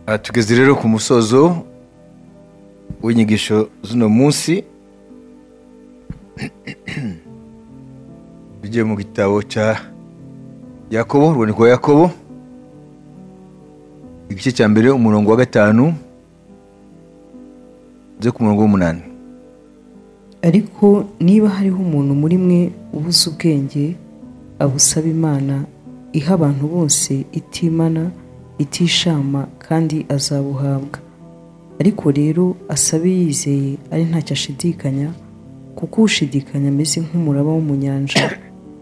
Aha tugeze rero ku musozo w'inyigisho z'uno munsi tujye mu gitabo cya yakobo urwandiko rwa yakobo igice cya mbere umurongo wa gatanu ndetse ku murongo w'umunani ariko niba hariho umuntu muri mwe ubuze ubwenge abusaba imana iha abantu bose itimana itishama kandi azabuhabwa ariko rero asabe yizeye ari ntacyo ashidikanya kuko ushidikanya ameze nk'umuraba wo mu nyanja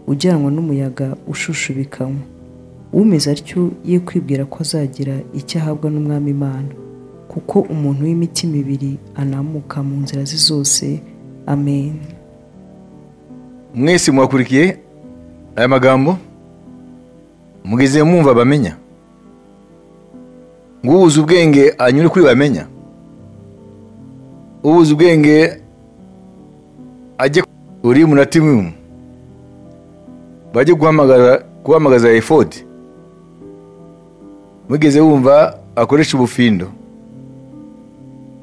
ujyanwa n'umuyaga ushushubikanywa umeze atyo ye kwibwira ko azagira icyo ahabwa n'umwami imana kuko umuntu w'imitima ibiri anamuka mu nzira ze zose amen mwese muhakurikiye aya magambo mugeze mwumva bamenya ngo ubuze ubwenge anyure kuri bamenya ubuze ubwenge ajye uri munatimu bajye guhamagara guhamagaza efodi mugeze wumva akoresha ubufindo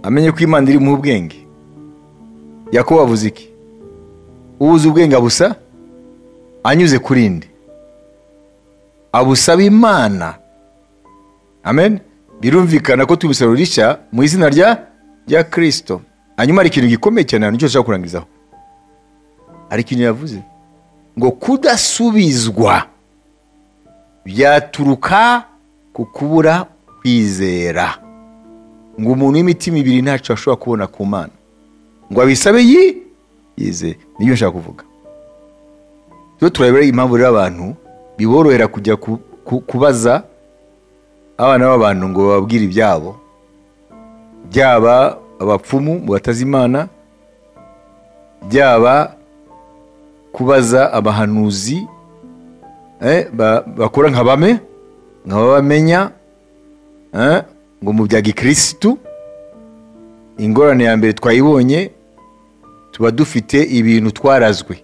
amenye ko imana iri mu ubwenge yakobo avuze iki ubuze ubwenge abusa anyuze kuri indi abusaba imana amen birumvikana ko tubisaba rishya mu izina rya rya kirisito hanyuma hari ikintu gikomeye cyane ahantu cyose ushobora kurangirizaho hari ikintu yavuze ngo kudasubizwa byaturuka ku kubura kwizera ngo umuntu w'imitima ibiri ntacyo ashobora kubona ku mana ngo abisabe yi yizeye nibyo nshaka kuvuga tujye turabera impamvu rero abantu biborohera kujya kubaza abana b'abantu ngo bababwire ibyabo byaba abapfumu batazi imana byaba kubaza abahanuzi bakora nka bame nka babamenya ngo mu bya gikirisitu ingorane ya mbere twayibonye tuba dufite ibintu twarazwe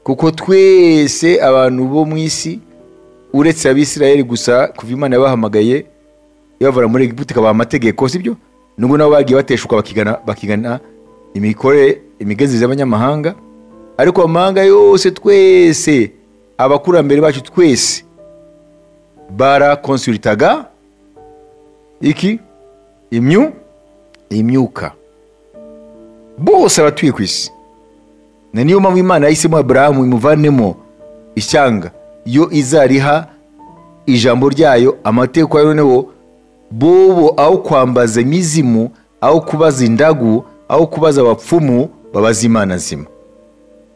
kuko twese abantu bo mu isi uretse abisirayeli gusa kuva imana yabahamagaye ibavura muri egiputa ikabaha amategeko sibyo nubwo nabo bagiye bateshuka bakigana imikorere imigenzereze y'abanyamahanga ariko amahanga yose twese abakurambere bacu twese barakonsulitaga iki imyu imyuka bose abatuye ku isi na niyo mpamvu imana yahisemo aburahamu imuvanemo ishyanga yo izariha ijambo ryayo amateko yayo noneho bobo aho kwambaza imizimu aho kubaza indagu aho kubaza abapfumu babaza imana nzima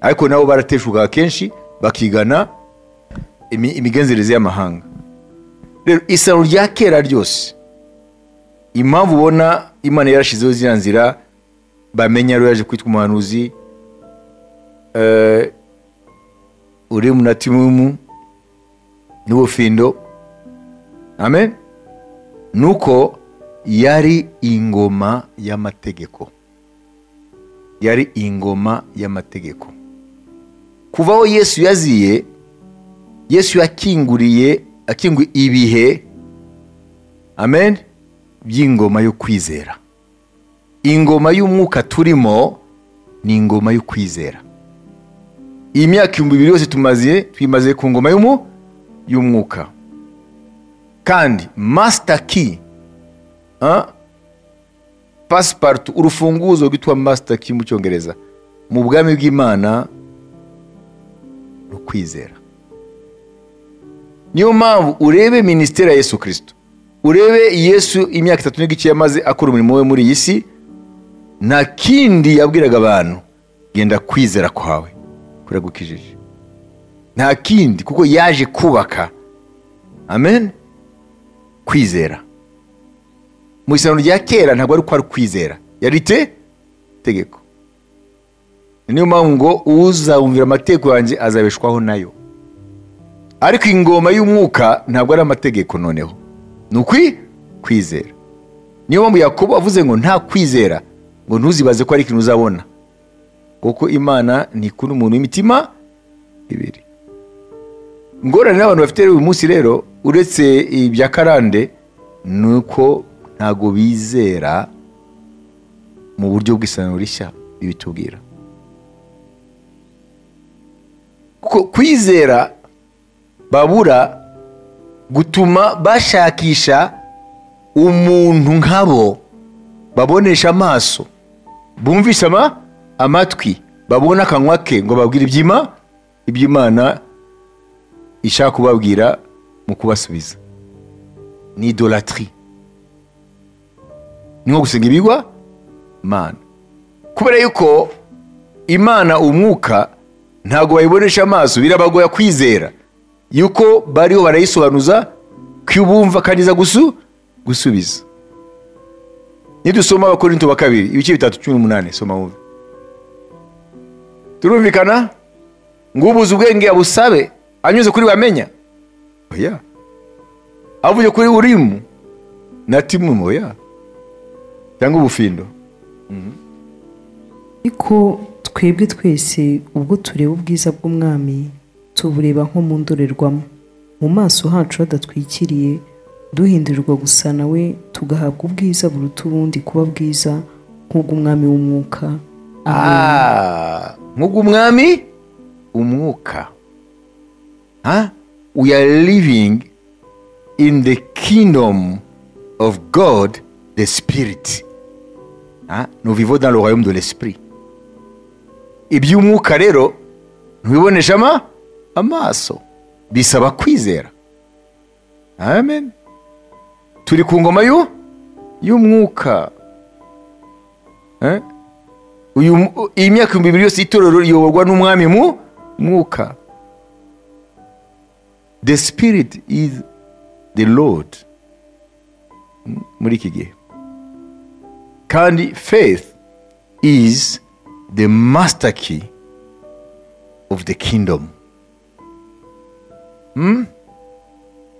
ariko nabo barateshuka kenshi bakigana imigenzereze y'amahanga rero isano rya kera ryose impamvu ubona imana yarashyizeho ziriya nzira bamenya rero yaje kwitwa umuhanuzi uri munatimumu n'ubufindo amen nuko yari ingoma y'amategeko yari ingoma y'amategeko kuva aho yesu yaziye yesu yakinguriye akinguye ibihe amen by'ingoma yo kwizera ingoma y'umwuka turimo ni ingoma yo kwizera iyi myaka ibihumbi bibiri yose tumaze twimaze ku ngoma y'umwuka kandi masita ki pasiparutu urufunguzo rwitwa masita ki mu cyongereza mu bwami bw'imana rukwizera niyo mpamvu urebe minisiteri ya yesu kirisito urebe yesu imyaka itatu n'igice yamaze akora umurimo we muri iyi si nta kindi yabwiraga abantu genda kwizera kwawe kuragukijije nta kindi kuko yaje kubaka amen kwizera mu isano rya kera ntabwo ari uko ari kwizera yari te tegeko niyo mpamvu ngo uzawumvira amategeko yanjye azabeshwaho nayo ariko ingoma y'umwuka ntabwo ari amategeko noneho ni ukwi kwizera niyo mpamvu yakobo avuze ngo nta kwizera ngo ntuzibaze ko ari ikintu uzabona kuko imana ntikunda umuntu w'imitima ibiri ingorane n'abantu bafite uyu munsi rero uretse ibya karande ni uko ntabwo bizera mu buryo bw'isano rishya ibitubwira kuko kwizera babura gutuma bashakisha umuntu nkabo babonesha amaso bumvisha ama- amatwi babona akanwa ke ngo babwire ibyima iby'imana ishaka kubabwira mu kubasubiza ni idolatri ni nko gusenga ibigwa mana kubera yuko imana umwuka ntabwo bayibonesha amaso birabagoya kwizera yuko bariho barayisobanuza ko bumva kandi iza gusu gusubiza nidusoma abakorinto ba kabiri ibice bitatu cumi n'umunani soma wumve turumvikana ngo ubuze ubwenge abusabe anyuze kuri bamenya oya avuye kuri urimu na timumu oya cyangwa ubufindo ariko twebwe twese ubwo tureba ubwiza bw'umwami tubureba nko mu ndorerwamo mu maso hacu hadatwikiriye duhindurirwa gusa nawe tugahabwa ubwiza buruta ubundi kuba bwiza nk'ubw'umwami w'umwuka amen Ah, nk'ubwo umwami umwuka Ah, we are living in the kingdom of god the spirit Ah, nous vivons dans le royaume de l'esprit iby'umwuka rero ntubibonesha ama amaso bisaba kwizera amen turi ku ngoma y'u- y'umwuka Eh? uyu mu- iyi myaka ibihumbi bibiri yose y'itorero riyoborwa n'umwami mu mwuka the spirit is the lord M- muri iki gihe kandi faith is the master key of the kingdom Hmm?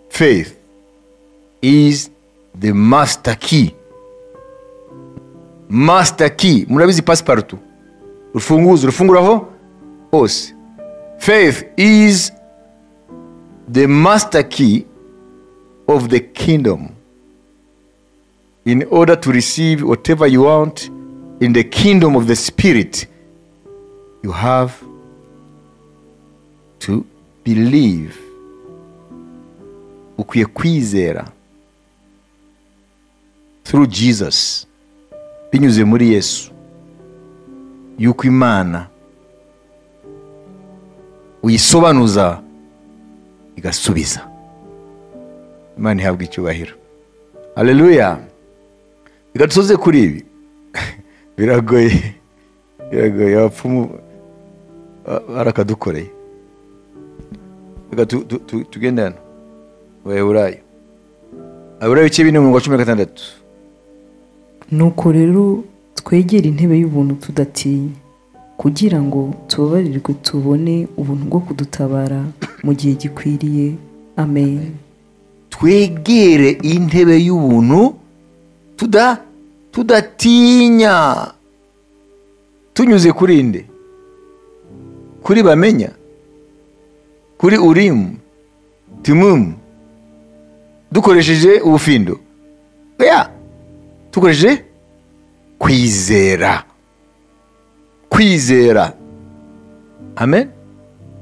faith is the master key master key murabizi pasiparutu urufunguzo urufunguraho hose faith is the master key of the kingdom in order to receive whatever you want in the kingdom of the spirit you have to believe ukwiye kwizera through jesus binyuze muri yesu yuko imana uyisobanuza igasubiza imana ihabwa icyubahiro haleluya reka dusoze kuri ibi biragoye biragoye abapfumu ba- barakadukoreye reka tu- tu- tu- tugende hano abaheburayo abaheburayo ibice bine umurongo wa cumi na gatandatu nuko rero twegere intebe y'ubuntu tudatinya kugira ngo tubabarirwe tubone ubuntu bwo kudutabara mu gihe gikwiriye amen twegere intebe y'ubuntu tuda tudatinya tunyuze kuri nde kuri bamenya kuri urimu timumu dukoresheje ubufindo oya dukoresheje kwizera kwizera amen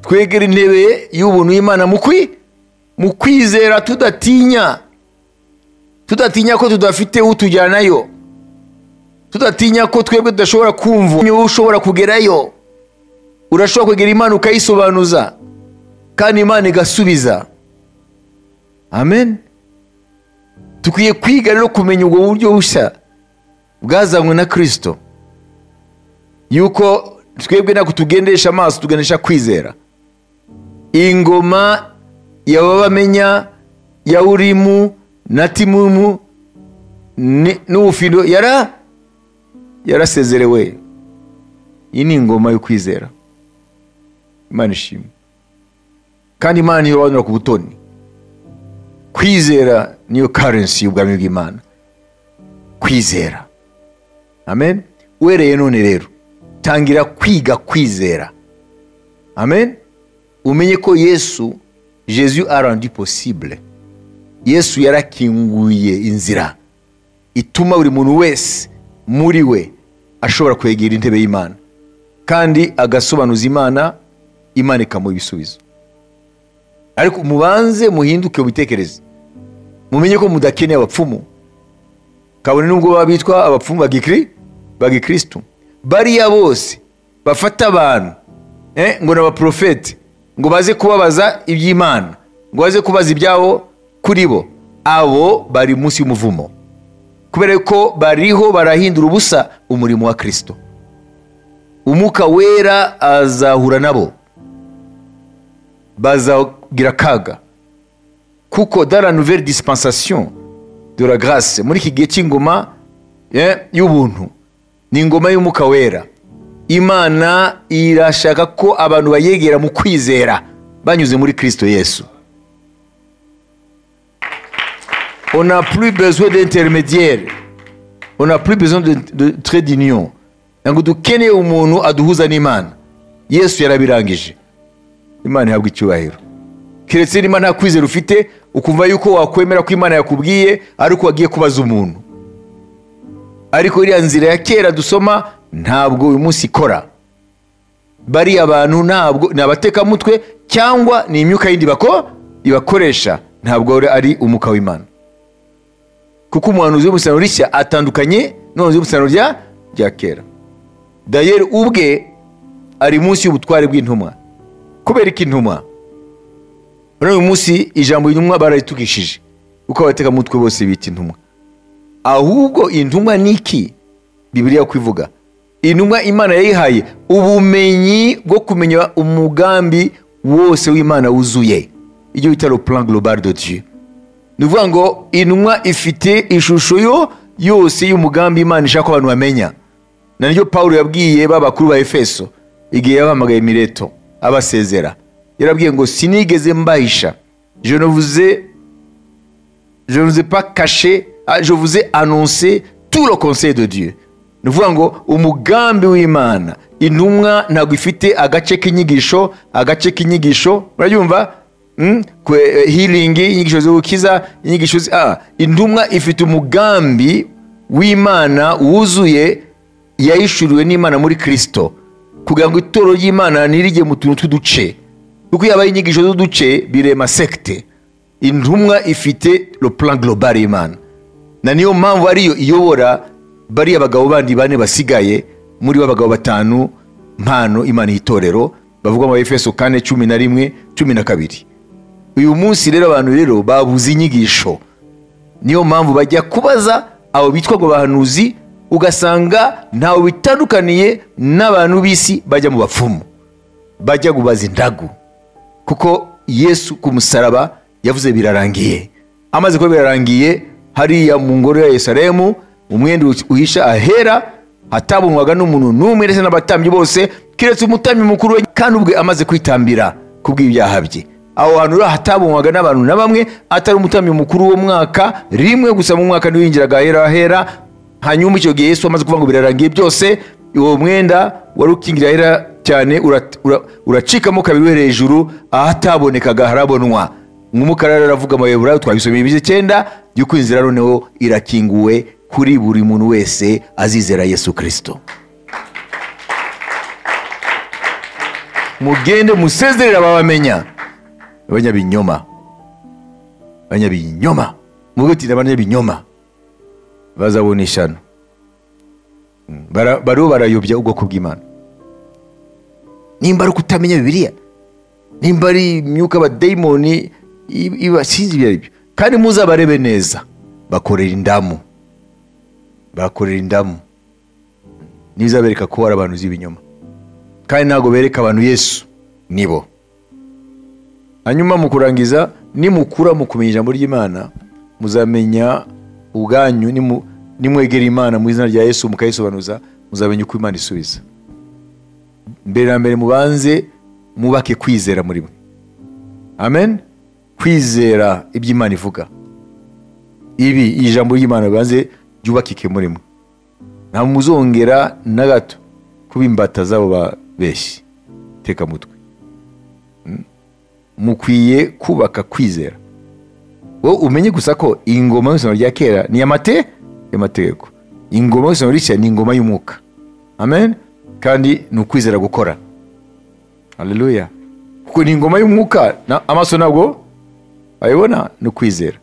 twegera intebe y'ubuntu y'imana mu kwi mu kwizera tudatinya tudatinya ko tudafite utujyanayo tudatinya ko twebwe tudashobora kumva wowe ushobora kugerayo urashobora kwegera imana ukayisobanuza kandi imana igasubiza amen dukwiye kwiga rero kumenya ubwo buryo bushya bwazanywe na kirisito yuko twebwe ntabwo tugendesha amaso tugendesha kwizera ingoma yaba bamenya ya urimu na timumu ni- n'ubufindo yara yarasezerewe iyi ni ingoma yo kwizera imana ishimwe kandi imana irobanura ku butoni kwizera niyo karensi y'ubwami bw'imana kwizera amen uhereye none rero tangira kwiga kwizera amen umenye ko yesu jesu a rendu possible yesu yarakinguye inzira ituma buri muntu wese muri we ashobora kwegera intebe y'imana kandi agasobanuza imana imana ikamuha ibisubizo ariko mubanze muhinduke mu bitekerezo mumenye ko mudakeneye abapfumu kabone nubwo baba bitwa abapfumu bagikiri bagikirisitu bariya bose bafata abantu eh, ngo ni abaprofeti ngo baze kubabaza iby'imana ngo baze kubaza ibyabo kuri bo abo bari munsi y'umuvumo kubera ko bariho barahindura ubusa umurimo wa kirisito umwuka wera azahura nabo bazagira akaga kuko dans la nouvelle dispensation de la grâce muri iki gihe cy'ingoma eh, y'ubuntu ni ingoma y'umwuka wera imana irashaka ko abantu bayegera mu kwizera banyuze muri kirisito yesu on n'a plus besoin d'intermédiaire on n'a plus besoin de, de trait d'union ntabwo dukeneye umuntu aduhuza n'imana yesu yarabirangije imana ihabwa icyubahiro keretse niba nta kwizera ufite ukumva yuko wakwemera ko imana yakubwiye ariko wagiye kubaza umuntu ariko iriya nzira ya kera dusoma ntabwo uyu munsi ikora bariya bantu ntabwo ni abatekamutwe cyangwa ni imyuka yindi bako ibakoresha ntabwo ari umwuka w'imana kuko umuhanuzi w'umusaruro rishya atandukanye n'umuhanuzi w'umusaruro rya rya kera dayeri ubwe ari munsi y'ubutware bw'intumwa kubera ko intumwa muri uyu munsi ijambo intumwa bararitukishije kuko abatekamutwe bose bita intumwa ahubwo intumwa ni iki bibiriya kwivuga intumwa imana yayihaye ubumenyi bwo kumenya umugambi wose w'imana wuzuye ibyo bita le plan global de dieu ni ukuvuga ngo intumwa ifite ishusho yo yose y'umugambi imana ishaka ko abantu bamenya na niryo pawulo yabwiye babakuru ba efeso igihe yabahamagaye mireto abasezera yarabwiye ngo sinigeze mbahisha je ne vous ai je ne vous ai pas caché ah, je vous ai annoncé tout le conseil de Dieu ni ukuvuga ngo umugambi w'imana intumwa ntabwo ifite agace k'inyigisho agace k'inyigisho murabyumva mm? healing inyigisho zo gukiza inyigisho zi- ah, intumwa ifite umugambi w'imana wuzuye yahishuriwe n'imana muri kirisito kugira ngo itorero ry'imana ntirijye mu tuntu tw'uduce kuko iyo habaye inyigisho z'uduce birema sekite intumwa ifite le plan global y'imana na niyo mpamvu ariyo iyobora bariya abagabo bandi bane basigaye muri bo abagabo batanu mpano imana y'itorero bavuga mu efeso kane cumi na rimwe cumi na kabiri uyu munsi rero abantu rero babuze inyigisho niyo mpamvu bajya kubaza abo bitwa ngo bahanuzi ugasanga ntawe bitandukaniye n'abantu b'isi bajya mu bapfumu bajya kubaza indagu kuko yesu ku musaraba yavuze birarangiye amaze kuba birarangiye hariya mu ngoro ya yerusalemu umwenda uhisha ahera hatabonwaga n'umuntu n'umwe ndetse n'abatambyi bose keretse umutambyi mukuru we kandi ubwe amaze kwitambira ku bw'ibyaha bye aho hantu rero hatabonwaga n'abantu na bamwe atari umutambyi mukuru wo mwaka rimwe gusa mu mwaka ntiwinjiraga ahera ahera hanyuma icyo gihe yesu amaze kuvuga ngo birarangiye byose uwo mwenda wari ukingira ahera cyane urat- ura- uracikamo kabiri we hejuru ahatabonekaga harabonwa nk'umukara rero aravuga mu bayobora twabisomeye ibice cyenda yuko inzira noneho irakinguwe kuri buri muntu wese azizera yesu kirisito mugende musezerera ababamenya abanyabinyoma abanyabinyoma muvuge uti abanyabinyoma bazabona ishyano Mm. Bara- bariho barayobya ubwoko bw'imana nimba ari ukutamenya bibiliya nimba ari imyuka abadayimoni i- iba sinzi ibyo ari byo kandi muzabarebe neza bakorera indamu bakorera indamu ntibizabereka ko ari abantu uzi ibinyoma kandi ntabwo bereka abantu yesu nibo hanyuma mu kurangiza nimukura mu kumenya ijambo ry'imana muzamenya ubwanyu nimu- nimwegera imana mu izina rya yesu mukayisobanuza muzamenya uko imana isubiza mbere na mbere mubanze mubake kwizera muri mwe amen kwizera ibyo imana ivuga ibi iri jambo ry'imana ribanze ryubakike muri mwe nta muzongera na gato kuba imbata z'abo babeshyi teka mutwe mukwiye kubaka kwizera wowe umenye gusa ko iyi ngoma y'isano rya kera ni amate y'amategeko ingoma y'isano rishya ni ingoma y'umwuka amen kandi ni ukwizera gukora haleluya kuko ni ingoma y'umwuka na- amaso ntabwo ayibona ni ukwizera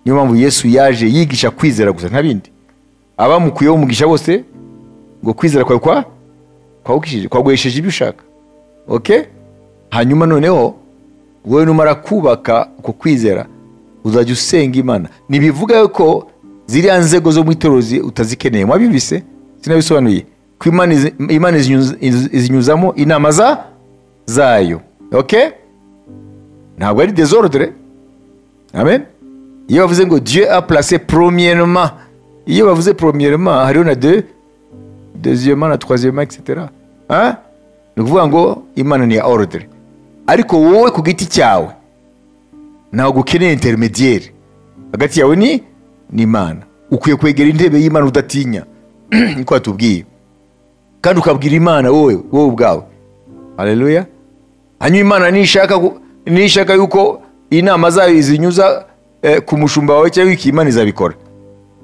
niyo mpamvu yesu yaje yigisha kwizera gusa nta bindi abamukuyeho umugisha bose ngo kwizera kwawe kwa kwagukishije- kwaguhesheje ibyo ushaka ok hanyuma noneho wowe numara kubaka uko kwizera uzajya usenga imana ntibivuga ko ziriya nzego zo mu itorero zi- utazikeneye mwabibise sinabisobanuye ko imana izi- imana izinyuza- izi- izinyuzamo inama za zayo ok ntabwo ari desordre amen iyo bavuze ngo dieu a placé premièrement iyo bavuze premièrement hariho na deux deuxièmement na troisièmement etc Hein? ni ukuvuga ngo imana ni ya ordre ariko wowe ku giti cyawe ntabwo ukeneye intermediere hagati yawe ni n'imana ukwiye kwegera intebe y'imana udatinya niko yatubwiye kandi ukabwira imana wowe wowe ubwawe haleluya hanyuma imana nishaka ku- nishaka yuko inama zayo zinyuza eh, ku mushumba wawe cyangwa iki imana izabikora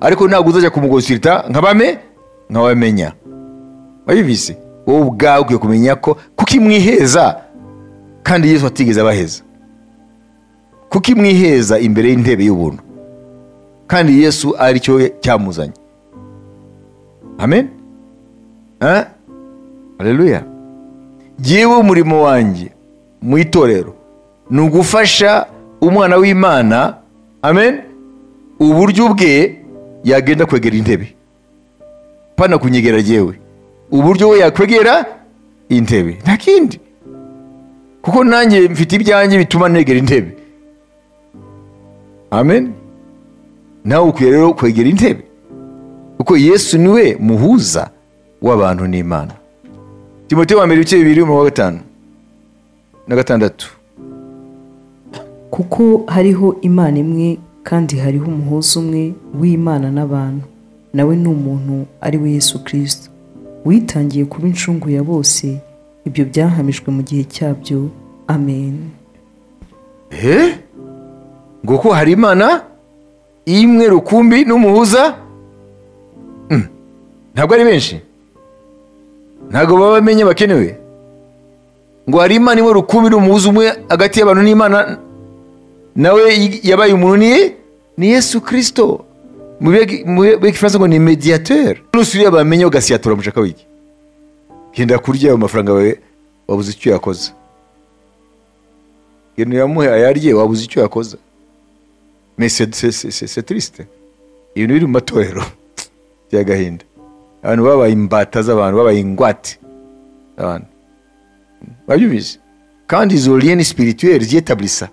ariko ntabwo uzajya kumugosirita nkabame nkabamenya wabibise wowe ubwawe ukwiye kumenya ko kuko imwiheza kandi yesu atigeze abaheza kuko imwiheza imbere y'intebe y'ubuntu kandi yesu ari cyo cyamuzanye amen Eh? haleluya jyewe umurimo wanjye mu itorero ni ugufasha umwana w'imana amen uburyo bwe yagenda kwegera intebe pana kunyegera jyewe uburyo we yakwegera intebe nta kindi kuko nanjye mfite ibyanjye bituma negera intebe amen nawe ukwiye rero kwegera intebe kuko yesu niwe muhuza w'abantu n'imana timoteyo wa mbere ibice bibiri umurongo wa gatanu na gatandatu kuko hariho imana imwe kandi hariho umuhuza umwe w'imana n'abantu nawe ni umuntu ari we yesu kirisito witangiye kuba incungu ya bose ibyo byahamijwe mu gihe cyabyo amen Eh? ngo ko hari imana imwe rukumbi n'umuhuza Mm. ntabwo ari benshi ntabwo baba bamenye bakenewe ngo hari imana imwe rukumbi n'umuhuza umwe hagati y'abantu n'imana nawe y- yabaye umuntu ni ni yesu kirisito mu bihe- mu bihe by'igifaransa ngo ni mediateur nusubira bamenye ugasiyatura umushaka w'iki genda kurya ayo mafaranga yawe wabuze icyo yakoze ibintu yamuhe ayarye wabuze icyo yakoze mais c'est- c'est- c'est c'est- c'est triste ibintu biri mu matorero by'agahinda abantu babaye imbata z'abantu babaye ingwate abantu babyumvise kandi izo lien spirituelle ziyetablisa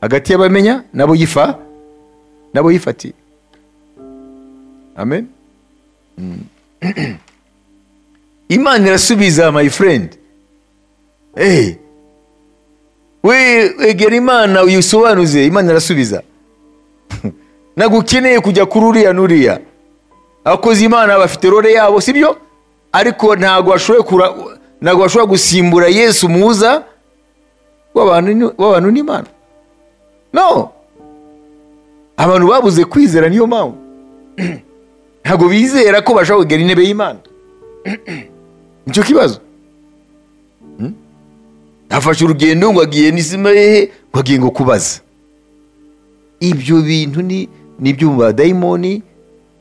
hagati y'abamenya nabo yifa nabo yifatiye amen Mm. imana irasubiza my friend hey. we egera imana uyisobanuze imana irasubiza ntabwo ukeneye kujya kuri uriya n'uriya abakozi imana bafite role yabo sibyo ariko ntabwo bashoboye kura ntabwo bashobora gusimbura yesu muza w'abantu ni- w'abantu n'imana no abantu babuze kwizera niyo mpamvu ntabwo bizera ko bashobora kugera intebe y'imana nicyo kibazo afashe urugendo ngo agiye n'izima hehe ngo agiye ngo kubaza ibyo bintu ni ni ibyo mu badayimoni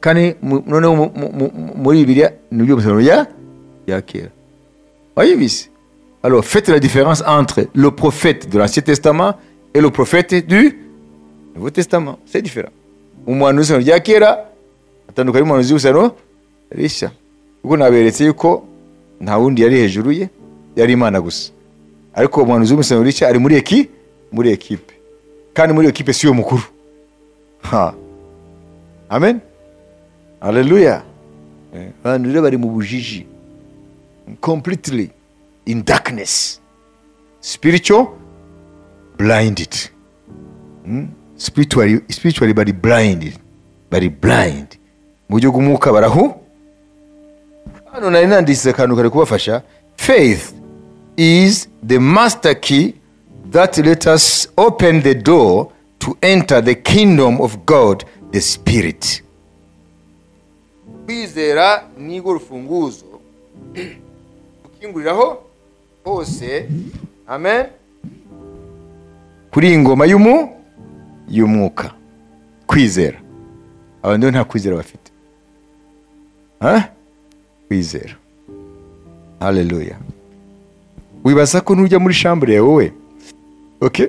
kandi mu- noneho mu- mu- mu- mu- muri bibiliya ni ibyo mu ya ya kera wayibise alors faites la différence entre le prophète de l'ancien testament et le prophète du nouveau testament c'est différent umuhanuzi w'isano rya kera atandukanye n'umuhanuzi w'isano rishya kuko naberetse yuko nta wundi yari hejuru ye yari imana gusa ariko umuhanuzi w'umusano rishya ari muri eki muri ekipe kandi muri ekipe siyo mukuru ha amen haleluya Eh, abantu rero bari mu bujiji completely in darkness spiritual blinded Hmm? spiritually, spiritually bari blinded bari blind mu buryo bw'umwuka barahu hano nari nanditse akantu kari kubafasha faith is the master key that let us open the door to enter the kingdom of God, the Spirit. kwizera ni rwo rufunguzo ukinguriraho hose amen kuri iyi ngoma y'umu y'umwuka kwizera abantu rero nta kwizera bafite Ha? kwizera haleluya wibaza ko nujya muri shambure wowe okay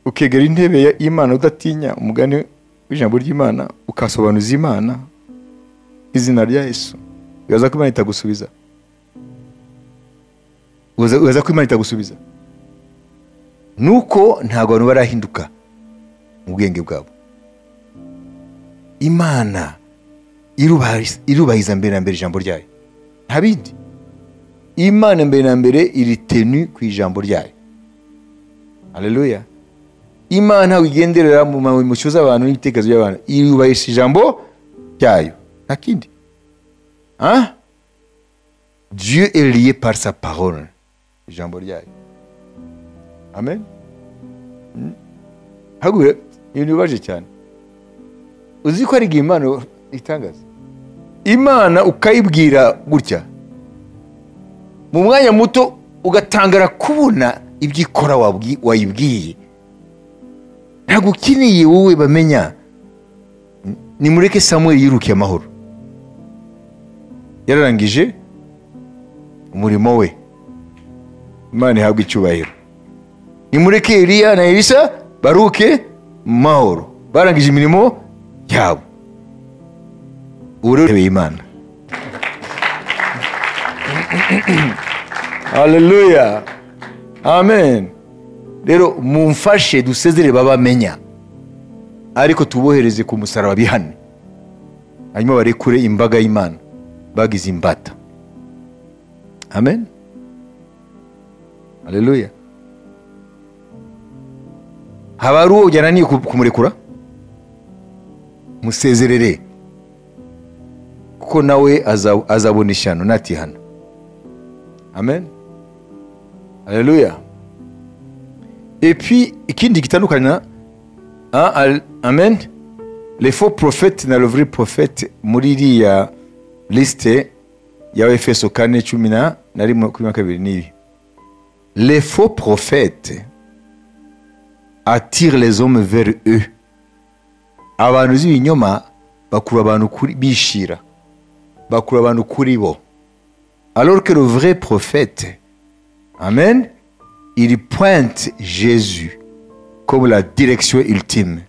ukegera intebe ya- y'imana udatinya umugani w'ijambo ry'imana ukasobanuza imana izina rya yesu wibaza ko imana itagusubiza Wibaza- wibaza ko imana itagusubiza nuko ntabwo abantu barahinduka mu bwenge bwabo imana irubahiriza irubahiriza mbere na mbere ijambo ryayo nta bindi imana mbere na mbere iri tenu ku ijambo ryayo haleluya imana ntabwo igenderera mu mamucyo z'abantu n'ibitekerezo by'abantu irubahiriza ijambo ryayo nta kindi ah? dieu est lié par sa parole ijambo ryayo amen Mm. hagure ibintu bibaje cyane uzi ko hari igihe imana itangaza imana ukayibwira gutya mu mwanya muto ugatangara kubona ibyo ikora wabwi- wayibwiye ntabwo ukeneye wowe bamenya nimureke samuel yirukiye amahoro yararangije umurimo we imana ihabwe icyubahiro nimureke eliya na elisa baruke mu mahoro barangije imirimo yabo ubu rero urebeye imana haleluya amen rero mumfashe dusezere babamenya ariko tubohereze ku musaraba bihane hanyuma barekure imbaga y'imana bagize imbata amen haleluya haba hari uwo byananiye ku- kumurekura musezerere kuko nawe aza- azabona ishyano natihana amen haleluya epuis ikindi gitandukanya ah, al- amen le faux prophète na le vrai prophète muri iriya lisite ya efeso kane cumi na na rimwe makumyabiri na kabiri n'ibi les faux prophètes attirent les hommes vers eux abantu b'ibinyoma bakura abantu kuri bishira bakura abantu kuri bo alors que le vrai prophète amen il pointe Jésus comme la direction ultime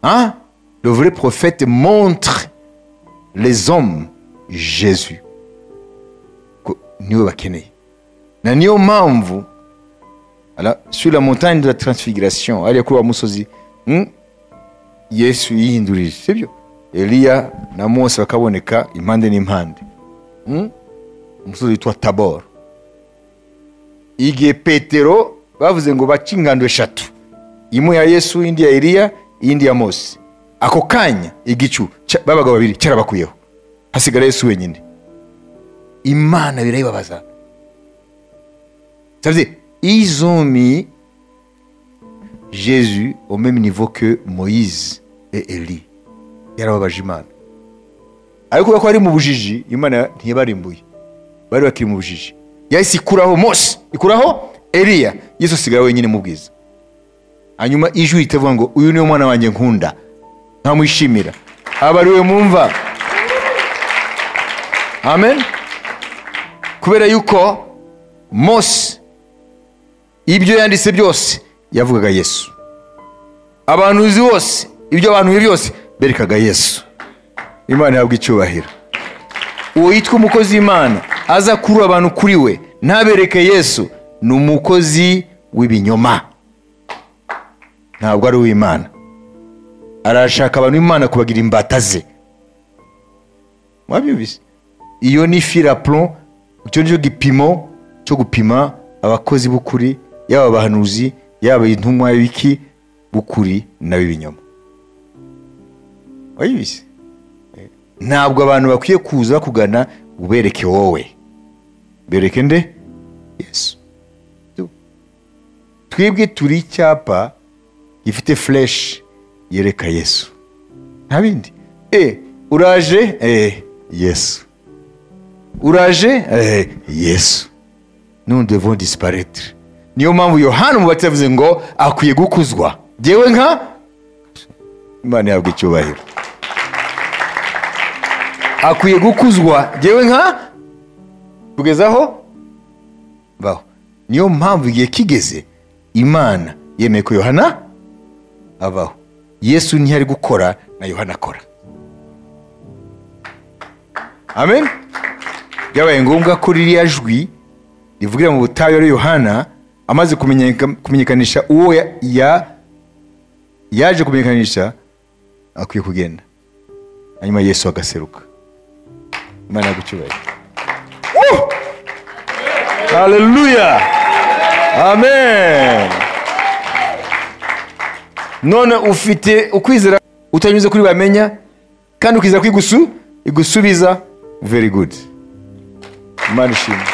hein le vrai prophète montre les hommes Jésus ko niwe bakeneye na niyo mpamvu ala- sur la montagne de la transfiguration hariya kuri wa musozi mm, yesu yihindurije sibyo eliya na mose bakaboneka impande n'impande Mm, umusozi witwa tabor igihe petero bavuze ngo bace ingando eshatu imwe ya yesu indi ya eliya iyindi ya mose ako kanya igicu cya- b'abagabo babiri cyarabakuyeho hasigara yesu wenyine imana birayibabaza Ça veut dire, ils ont mis Jésus au même niveau que Moïse et Élie. Yarababaje Imana. Ariko kubera ko bari mu bujiji, Imana ntiyabarimbuye. Bari bakiri mu bujiji. Yahise ikuraho Mose, ikuraho Eliya, Yesu asigara wenyine mu bwiza. Hanyuma ijwi ritavuga ngo uyu niwe mwana wanjye nkunda, nkamwishimira. Aba ari we mwumva. Amen. kubera yuko mose ibyo yanditse byose yavugaga yesu abantuzi bose ibyo abantu byose berekaga yesu imana ihabwa icyubahiro uwo yitwa umukozi w'imana aza kurura abantu kuri we ntabereke yesu ni umukozi w'ibinyoma ntabwo ari uw'imana arashaka abantu b'imana kubagira imbata ze mwabyumvise iyo ni filapron icyo nicyo gipimo cyo gupima abakozi b'ukuri yaba abahanuzi yaba intumwa y'ibiki b'ukuri n'ab'ibinyoma wayibise Eh, ntabwo abantu bakwiye kuza bakugana ubereke wowe bereke nde yesu Tu- twebwe turi icyapa gifite fureshi yereka yesu nta bindi e uraje e yesu uraje e yesu nundi devo disiparetire niyo mpamvu yohani umubati yavuze ngo akwiye gukuzwa ngewe nka imana yahabwa icyubahiro akwiye gukuzwa ngewe nka kugeza aho baho niyo mpamvu igihe kigeze imana yemeye ko yohana abaho yesu ntiyari gukora na yohana akora amen byabaye ngombwa ko ririya jwi rivugira mu butayu ari yohana amaze kumenyeka- kumenyekanisha uwo ya- ya- yaje kumenyekanisha akwiye kugenda hanyuma yesu agaseruka imana yagucyubahiro haleluya amen none ufite ukwizera utanyuze kuri bamenya kandi ukizera ko igusu igusubiza very good imana ishimwe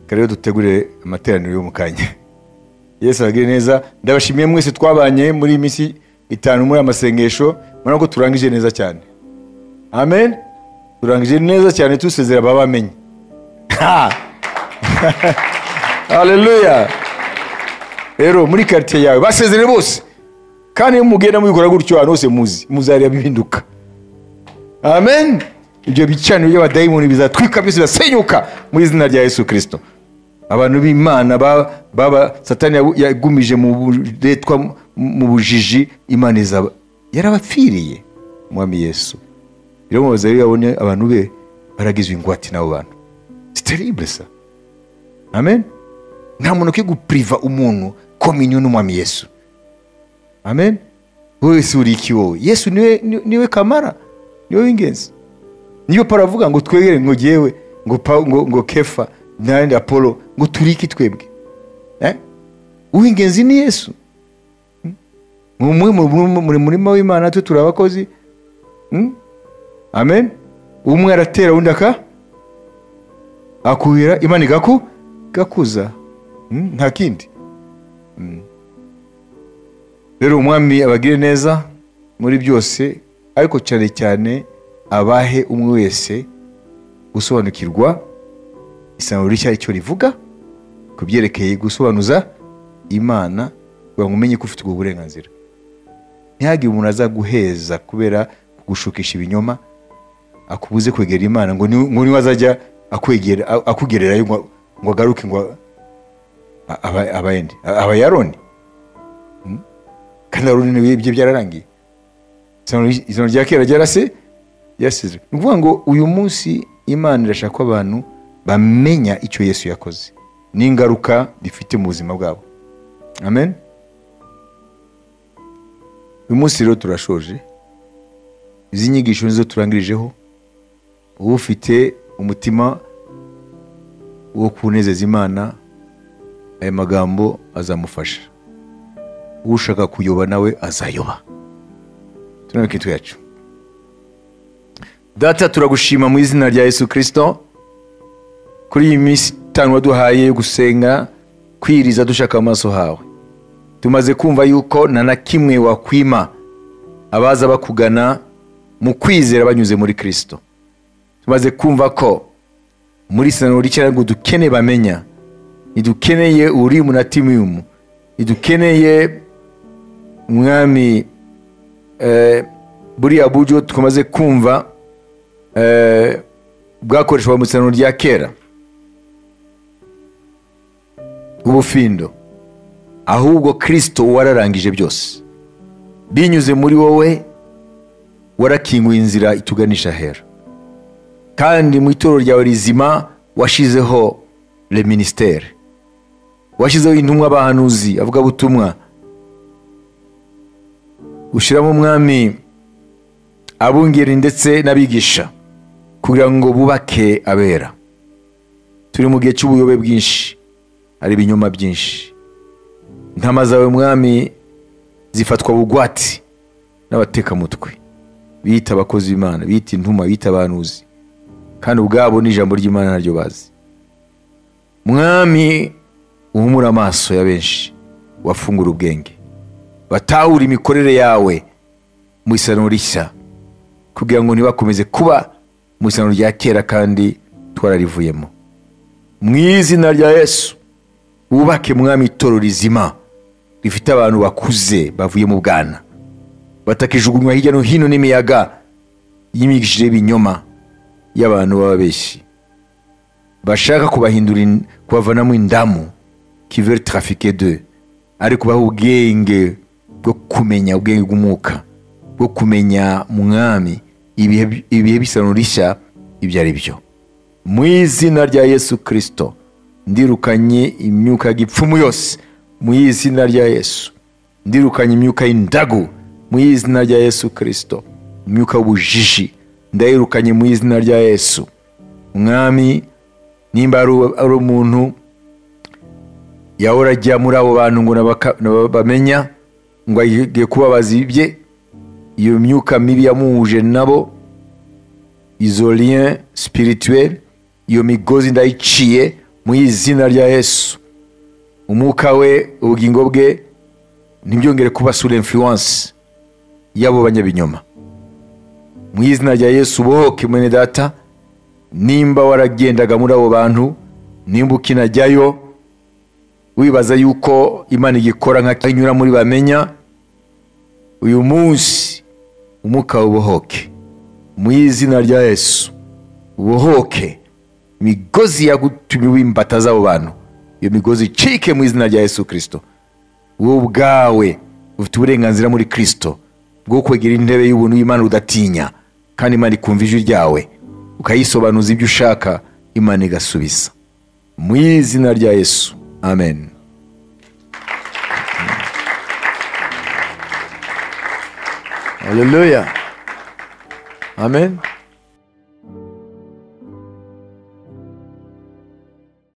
kare rero dutegure amateraniro yo mu kanya yesu aragire neza ndabashimiye mwese twabanye muri iyi minsi itanu muri aya masengesho murabona ko turangije neza cyane amen turangije neza cyane tusezera baba bamenye Ha! haleluya rero muri karitsiye yawe basezere bose kandi iyo mugenda mubikora gutyo ahantu hose muzi muzareba bihinduka amen ibyo bicaniro by'abadayimoni bizatwika byose bizasenyuka mu izina rya yesu kirisito abantu b'imana ba- baba satani yabu- yagumije mu buretwa mu- mu bujiji imana izaba yarabapfiriye umwami yesu rero mubaza rero yabonye abantu be baragizwe ingwate n'abo bantu siterible sa amen nta muntu ukwiye gupuriva umuntu kominyo n'umwami yesu amen wowe wese uri iki wowe yesu niwe, ni- niwe kamara niwe w'ingenzi niyo pawulo avuga ngo twegere ngo ngewe ngo, Pawu- ngo, ngo kefa nandi apolo ngo turi iki twebwe eh? uw'ingenzi ni yesu Hmm? mwe mu- muri murima w'imana twe turi abakozi Hmm? amen umwe aratera undi aka akuhira imana igaku igakuza Hmm? nta kindi rero umwami abagire neza muri byose ariko cyane cyane abahe umwe wese gusobanukirwa isanzwe rishya icyo rivuga ku byerekeye gusobanuza imana kugira ngo umenye ko ufite ubwo burenganzira ntihagire umuntu aza guheza kubera kugushukisha ibinyoma akubuze kwegera imana ngo ni- ngo niwe azajya akwegera akugererayo ngo ngo agaruke ngo a- aba- abayende abayaroni kandi aroni niwe ibye byararangiye Isezerano ry- isezerano rya kera ryarase ryasizwe ni ukuvuga ngo uyu munsi imana irashaka ko abantu bamenya icyo yesu yakoze n'ingaruka bifite mu buzima bwabo amen uyu munsi rero turashoje izi nyigisho nizo turangirijeho uba ufite umutima wo kunezeza imana aya magambo azamufasha ushaka kuyoba nawe azayoba tunabe ikintu yacu data turagushima mu izina rya yesu kirisito kuri iyi minsi itanu waduhaye yo gusenga kwiriza dushaka amaso hawe tumaze kumva yuko nta na kimwe wakwima abaza bakugana mu kwizera banyuze muri kirisito tumaze kumva ko muri saniro ry'icyenda ngo dukene bamenya ntidukeneye urimu na timiyumu ntidukeneye mwami eh, buriya buryo twamaze kumva eh, bwakoreshwaga mu isano rya kera ubufindo ahubwo kirisito wararangije byose binyuze muri wowe warakinguye inzira ituganisha hera kandi mu itorero ryawe rizima washizeho le ministere washyizeho intumwa abahanuzi avugabutumwa ushyiramo umwami abungeri ndetse n'abigisha kugira ngo bubake abera turi mu gihe cy'ubuyobe bwinshi hari ibinyoma byinshi intama zawe mwami zifatwa bugwati n'abatekamutwe biyita abakozi b'imana biyita intumwa biyita abahanuzi kandi ubwabo ni ijambo ry'imana naryo bazi mwami uhumura amaso ya benshi wafungura ubwenge batahure imikorere yawe mu isano rishya kugira ngo ntibakomeze kuba mu isano rya kera kandi twararivuyemo mu izina rya yesu wubake mwami itoro rizima rifite abantu bakuze bavuye mu bwana batakijugunywa hirya no hino n'imiyaga y'imyigishije y'ibinyoma y'abantu b'ababeshyi bashaka kubahindura in- kubavanamo indamu kiveri trafike de ari kubaha ubwenge bwo kumenya ubwenge bw'umwuka bwo kumenya mwami ibihe ibihe bisano rishya ibyo ari byo mu izina rya yesu kirisito ndirukanye imyuka y'igipfumu yose mu izina rya yesu ndirukanye imyuka y'indagu mu izina rya yesu kirisito imyuka y'ubujiji ndayirukanye mu izina rya yesu mwami nimba ari uwo- ari umuntu yahora ajya muri abo bantu ngo nabaka- naba- bamenya ngo agiye kubabaza ibye iyo myuka mibi yamuhuje nabo izo lien spirituel iyo migozi ndayiciye mu izina rya yesu umwuka we ubugingo bwe ntibyongere kuba sura influence y'abo banyabinyoma mu izina rya yesu bohoke mwene data nimba waragendaga muri abo bantu nimba ukinajyayo wibaza yuko imana igikora nka kinyura muri bamenya uyu munsi umwuka ubohoke mu izina rya yesu ubohoke imigozi yagutumye w'imbata z'abo bantu iyo migozi icike mu izina rya yesu kirisito wowe ubwawe ufite uburenganzira muri kirisito bwo kwegera intebe y'ubuntu y'imana udatinya kandi imana ikumva ijwi ryawe ukayisobanuza ibyo ushaka imana igasubiza mu izina rya yesu amen haleluya amen